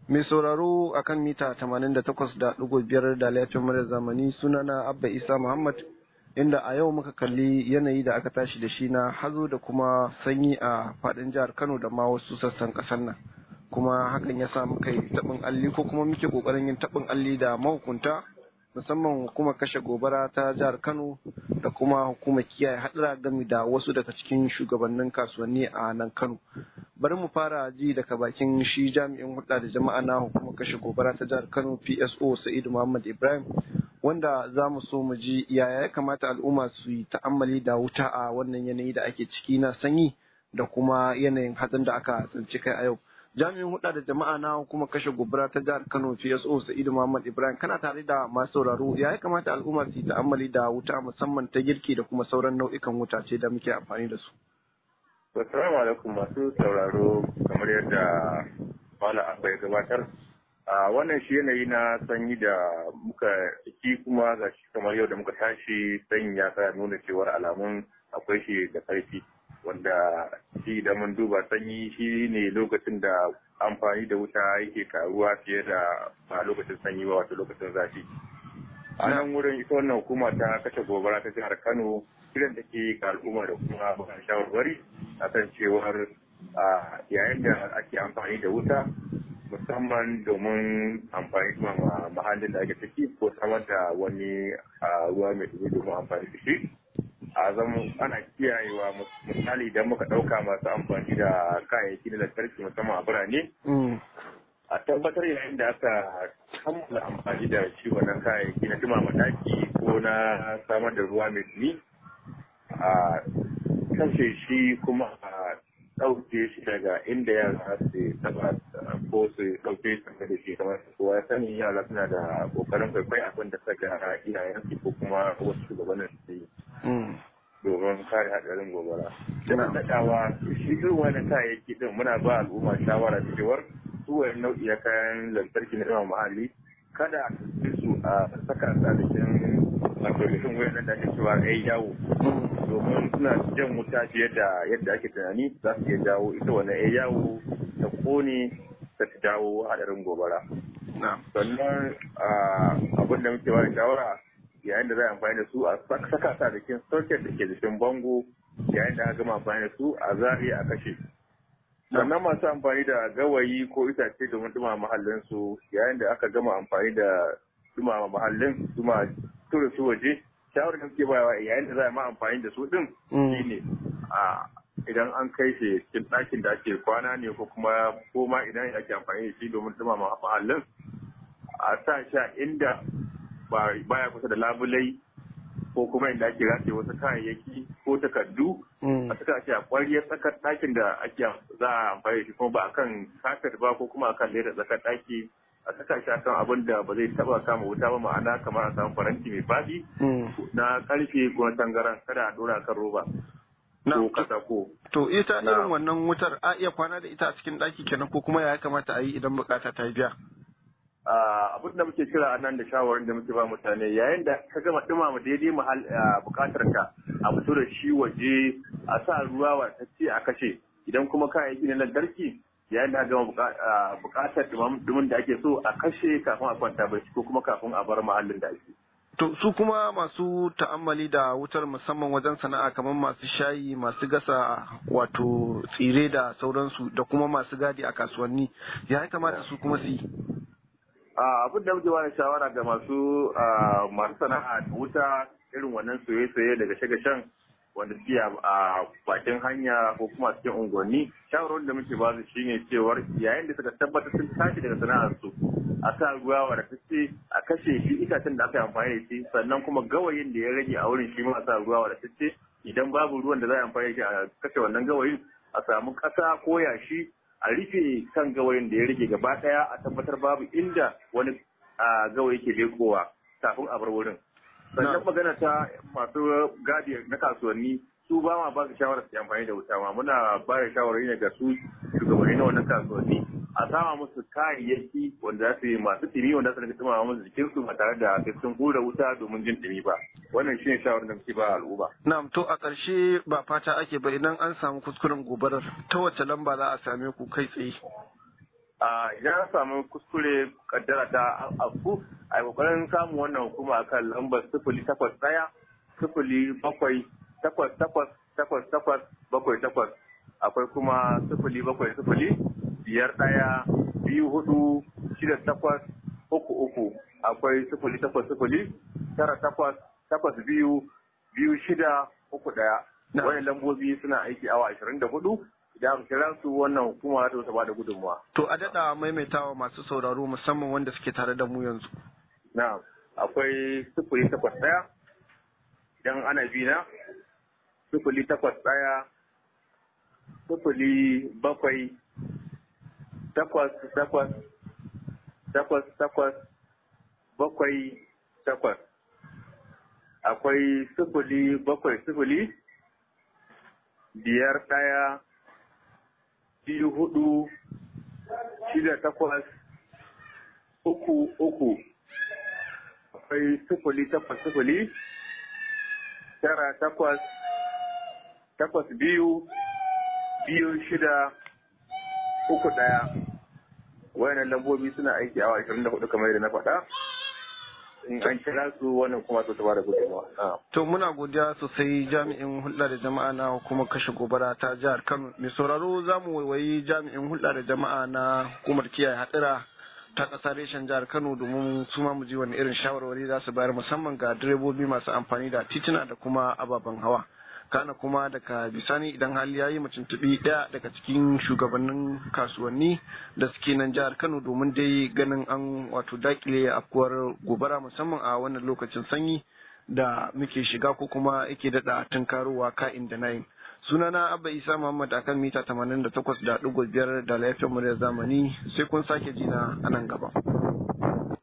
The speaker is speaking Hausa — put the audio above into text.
Mai sauraro a kan mita 88.5 da laifin mara zamani sunana Abba Isa Muhammad inda a yau muka kalli yanayi da aka tashi da shi na hazo da kuma sanyi a fadin jihar Kano da ma wasu sassan kasar nan. Kuma hakan ya sa muka yi taɓin alli ko kuma muke ƙoƙarin yin taɓin alli da mahukunta musamman hukumar kashe gobara ta jihar Kano da kuma hukumar kiyaye hadura game da wasu daga cikin shugabannin kasuwanni a nan Kano. Bari mu fara ji daga bakin shi jami'in hulɗa da jama'a na hukumar kashe gobara ta jihar Kano PSO Sa'idu Muhammad Ibrahim wanda za mu so mu ji yaya ya kamata al'umma su yi ta'ammali da wuta a wannan yanayi da ake ciki na sanyi da kuma yanayin hatsin da aka tsinci kai a yau. jami'in huɗa da jama'a na hukumar kashe gobara ta jihar Kano PSO Sa'idu Muhammad Ibrahim kana tare da masu sauraro ya ya kamata al'umma su yi ta'ammali da wuta musamman ta girki da kuma sauran nau'ikan wuta ce da muke amfani da su. Assalamu alaikum masu sauraro kamar yadda Malam Abba ya gabatar. A wannan shi yanayi na sanyi da muka ciki kuma ga shi kamar yau da muka tashi sanyi ya sa nuna cewar alamun akwai shi da ƙarfi. wanda shi da mun duba sanyi shi ne lokacin da amfani da wuta yake karuwa fiye da a lokacin sanyi ba wato lokacin zafi a nan wurin ita wannan hukuma ta kashe gobara ta jihar kano kiran da ke ga al'umma da kuma bakan shawarwari a kan cewar yayin da ake amfani da wuta musamman domin amfani da mahallin da ake ciki ko samar da wani ruwa mai dumi domin amfani da shi a zama ana kiyayewa misali idan muka ɗauka masu amfani da kayayyaki na lantarki musamman a birane a tabbatar yayin da aka kammala amfani da shi wannan kayayyaki na dumama daki ko na samar da ruwa mai dumi a kashe shi kuma a ɗauke shi daga inda yara su taba ko su ɗauke shi da shi kamar kowa ya sani yara suna da ƙoƙarin kwaikwai abin da suka iyayensu ko kuma wasu shugabannin su yi domin kare hadarin gobara. Yana daɗawa shi irin wani kayayyaki din muna ba al'umma shawara cewar su wani nau'i na kayan lantarki na yawan muhalli kada a su a saka sa da cikin application wayan da ake cewa ai yawo domin suna jan wuta fiye da yadda ake tunani za su iya jawo ita wani ai yawo ta kone ta jawo hadarin gobara. Sannan abin da muke ba da shawara yayin da za a amfani da su a saka sa da cikin socket da ke jikin bango yayin da aka gama amfani da su a zari a kashe sannan masu amfani da gawayi ko itace domin dumama mahallin su yayin da aka gama amfani da dumama mahallin duma tura su waje shawarar da suke bayawa yayin da za a ma amfani da su din shine a idan an kai shi cikin ɗakin da ake kwana ne ko kuma ko ma idan ake amfani da shi domin dumama mahallin a sa sha inda baya kusa da labulai ko kuma inda ake rataye wasu kayayyaki ko takardu a suka ce a kwariyar tsakar ɗakin da ake za a amfani da shi kuma ba a kan kafet ba ko kuma a kan leda tsakar ɗaki a saka shi akan abin da ba zai taba kama wuta ba ma'ana kamar a samu faranti mai faɗi na karfe ko na tangaran kada a ɗora kan roba ko katako. To ita irin wannan wutar a iya kwana da ita a cikin ɗaki kenan ko kuma ya kamata a yi idan bukata ta biya. abin da muke kira a nan da shawarar da muke ba mutane yayin da ka gama dumama daidai mahal bukatar ka a fito da shi waje a sa ruwa watacce a kashe idan kuma kayayyaki na lantarki yayin da gama bukatar dumin da ake so a kashe kafin a kwanta barci ko kuma kafin a bar mahallin da ake. To su kuma masu ta'ammali da wutar musamman wajen sana'a kamar masu shayi masu gasa wato tsire da sauransu da kuma masu gadi a kasuwanni ya kamata su kuma su yi. abin da muke bada shawara ga masu masu sana'a da wuta irin wannan soye-soye daga shagashan wanda suke a bakin hanya ko kuma cikin unguwanni shawarar da muke ba su shine cewar yayin da suka tabbatar sun tashi daga sana'ar su a sa ruwa wa da tace a kashe shi itacen da aka yi amfani da shi sannan kuma gawayin da ya rage a wurin shi ma a sa ruwa wa da tace idan babu ruwan da za a amfani da shi a kashe wannan gawayin a samu ƙasa ko yashi a rufe kan gawayin da ya rage gaba daya a tabbatar babu inda wani gawayi ke lekowa kafin a bar wurin sannan magana ta masu gadi na kasuwanni su ba ma ba su shawarar su amfani da wuta ma muna ba da shawarari ne ga su shugabanni na wannan kasuwanni a sama musu kayayyaki wanda za su yi masu timi wanda su rika tuma musu jikin su ba tare da sai sun hura wuta domin jin timi ba wannan shine shawarar da muke ba al'umma na'am to a ƙarshe ba fata ake ba idan an samu kuskuren gobarar ta wace lamba za a same ku kai tsaye idan an samu kuskure kaddara ta afku a kokarin samun wannan hukuma akan lambar sifili takwas ɗaya sifili bakwai takwas takwas takwas takwas bakwai takwas akwai kuma sifili bakwai sifili biyar ɗaya biyu hudu shida takwas uku uku akwai sifili takwas sifili tara takwas takwas biyu biyu shida uku ɗaya wani lambobi suna aiki awa ashirin da hudu idan aka kira su wannan hukuma ta ba da gudunmuwa. To a daɗa maimaitawa masu sauraro musamman wanda suke tare da mu yanzu. Na akwai sifili takwas ɗaya idan ana bi na sifili takwas ɗaya sifili bakwai takwas takwas takwas takwas bakwai takwas akwai sifili bakwai sifili biyar ɗaya biyu hudu shida takwas uku uku akwai sifili takwas sifili tara takwas takwas biyu biyu shida uku ɗaya wayannan lambobi suna aiki awa ashirin da hudu kamar yadda na faɗa in an kira su wannan kuma su ba da gudunmawa. To muna godiya sosai jami'in hulɗa da jama'a na kuma kashe gobara ta jihar Kano. Mai sauraro za mu waiwayi jami'in hulɗa da jama'a na hukumar kiyaye hatsira ta ƙasa reshen jihar Kano domin su ma mu ji wani irin shawarwari za su bayar musamman ga direbobi masu amfani da tituna da kuma ababen hawa. kana kuma daga bisani idan hali ya yi tuntuɓi ɗaya daga cikin shugabannin kasuwanni da suke nan jihar kano domin dai ganin an wato dakile afkuwar gobara musamman a wannan lokacin sanyi da muke shiga ko kuma yake daɗa tunkarowa ka'in da nayin sunana abba isa muhammad akan mita 88.5 da laifin muryar zamani sai kun sake jina a nan gaba.